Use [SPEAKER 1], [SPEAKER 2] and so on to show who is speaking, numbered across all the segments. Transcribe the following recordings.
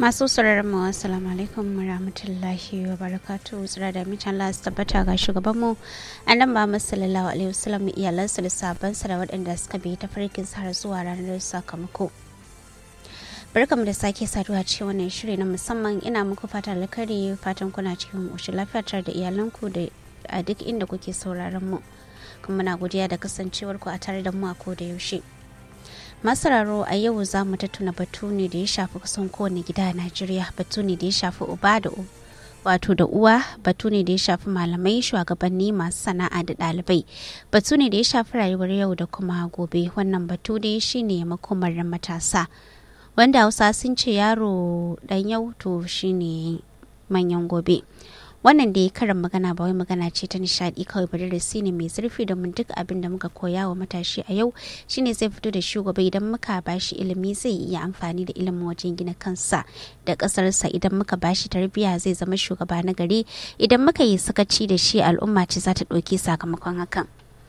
[SPEAKER 1] masu sauraron mu assalamu alaikum rahmatullahi wa barakatuhu tsira da mitan Allah su tabbata ga shugaban mu annan ba sallallahu alaihi wasallam iyalansa da sabansa da waɗanda suka bi ta farkin har zuwa ranar sakamako barkamu da sake saduwa cikin wannan shiri na musamman ina muku fata alkhairi fatan kuna cikin ƙoshin lafiya tare da iyalanku da a duk inda kuke sauraron mu kuma na godiya da kasancewarku a tare da mu a koda yaushe masararo a yau za mu tattuna batu ne da ya shafi kusan kowane gida a najeriya batu ne da ya shafi uba da wato da uwa batu ne da ya shafi malamai shugabanni masu sana'a da ɗalibai batu ne da ya shafi rayuwar yau da kuma gobe wannan batu dai shine makomar matasa wanda hausa sun ce yaro dan yau to shine manyan gobe wannan da ya karin magana ba wai magana ce ta nishadi kawai ba darasi ne mai zurfi da mun duk abin da muka koya wa matashi a yau shine zai fito da shugaba idan muka bashi ilimi zai iya amfani da ilimin wajen gina kansa da kasarsa idan muka bashi tarbiyya zai zama shugaba na gari idan muka yi sakaci da shi al'umma ce za ta ɗauki sakamakon hakan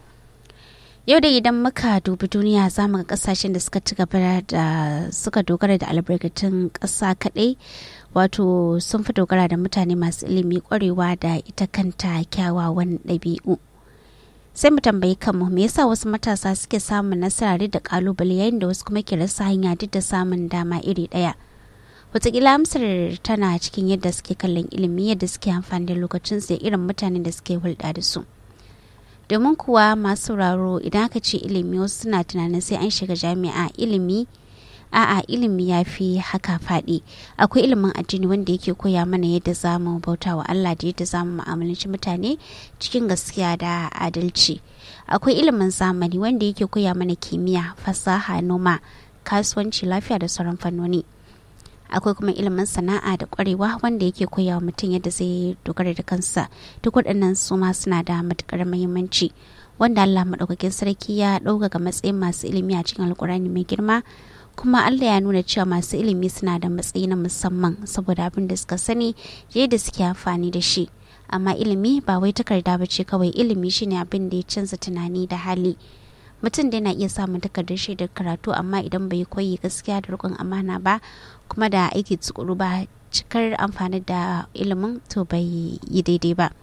[SPEAKER 1] yau da idan muka dubi duniya za mu ga kasashen da suka ci gaba da suka dogara da albarkatun ƙasa kaɗai wato sun fi dogara da mutane masu ilimi kwarewa da ita kanta kyawawan ɗabi'u sai mu tambayi kanmu me yasa wasu matasa suke samun nasara da kalubale yayin da wasu kuma ke rasa hanya duk da samun dama iri ɗaya wataƙila amsar tana cikin yadda suke kallon ilimi yadda suke amfani da lokacinsu da irin mutanen da suke hulɗa da su domin kuwa masu sauraro idan aka ce ilimi wasu suna tunanin sai an shiga jami'a ilimi a'a ilimi ya fi haka faɗi akwai ilimin addini wanda yake koya mana yadda za mu bauta wa Allah da yadda za mu mu'amalanci mutane cikin gaskiya da adalci akwai ilimin zamani wanda yake koya mana kimiyya fasaha noma kasuwanci lafiya da sauran fannoni akwai kuma ilimin sana'a da kwarewa wanda yake koya wa mutum yadda zai dogara da kansa duk waɗannan su ma suna da matuƙar muhimmanci wanda Allah maɗaukakin sarki ya ɗaukaka matsayin masu ilimi a cikin alkurani mai girma kuma Allah ya nuna cewa masu ilimi suna da matsayi na musamman saboda abin da suka sani yadda suke amfani da shi amma ilimi ba wai takarda ba ce kawai ilimi shine abin da ya canza tunani da hali mutum da yana iya samun takardar shaidar karatu amma idan bai koyi gaskiya da rikon amana ba kuma da aiki tsukuru ba cikar amfani da ilimin to bai yi daidai ba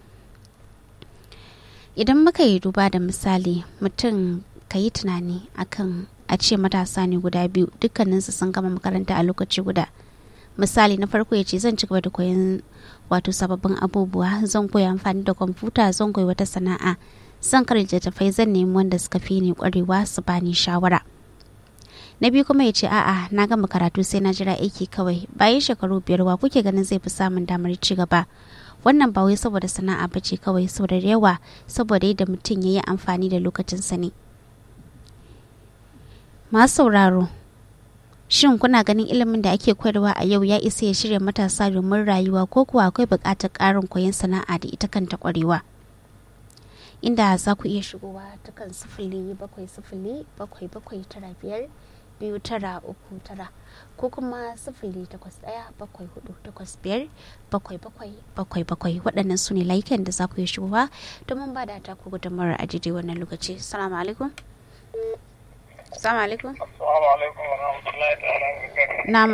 [SPEAKER 1] idan muka yi duba da misali mutum ka yi tunani akan a ce matasa ne guda biyu dukkaninsu sun gama makaranta a lokaci guda misali na farko ya ce zan ci gaba da koyon wato sababbin abubuwa zan koyi amfani da kwamfuta zan koyi wata sana'a zan karanta tafai zan nemi wanda suka fi ni kwarewa su bani shawara na biyu kuma ya ce a'a na gama karatu sai na jira aiki kawai bayan shekaru biyar wa kuke ganin zai fi samun damar ci gaba wannan ba wai saboda sana'a ba ce kawai saboda yawa saboda yadda mutum ya yi amfani da lokacinsa ne masu sauraro shin kuna ganin ilimin da ake koyarwa a yau ya isa ya shirya matasa domin rayuwa ko kuwa akwai buƙatar ƙarin koyon sana'a da ita kanta ƙwarewa inda za ku iya shigowa ta kan sifili bakwai sifili bakwai bakwai tara biyar biyu tara uku tara ko kuma sifili takwas ɗaya bakwai hudu takwas biyar bakwai bakwai bakwai bakwai waɗannan su ne layukan da za ku iya shigowa domin ba da ta ku gudunmawar a daidai wannan lokaci salamu alaikum Assalamu alaikum.
[SPEAKER 2] Assalamu alaikum wa rahmatullahi ta'ala wa barakatuh.
[SPEAKER 1] Na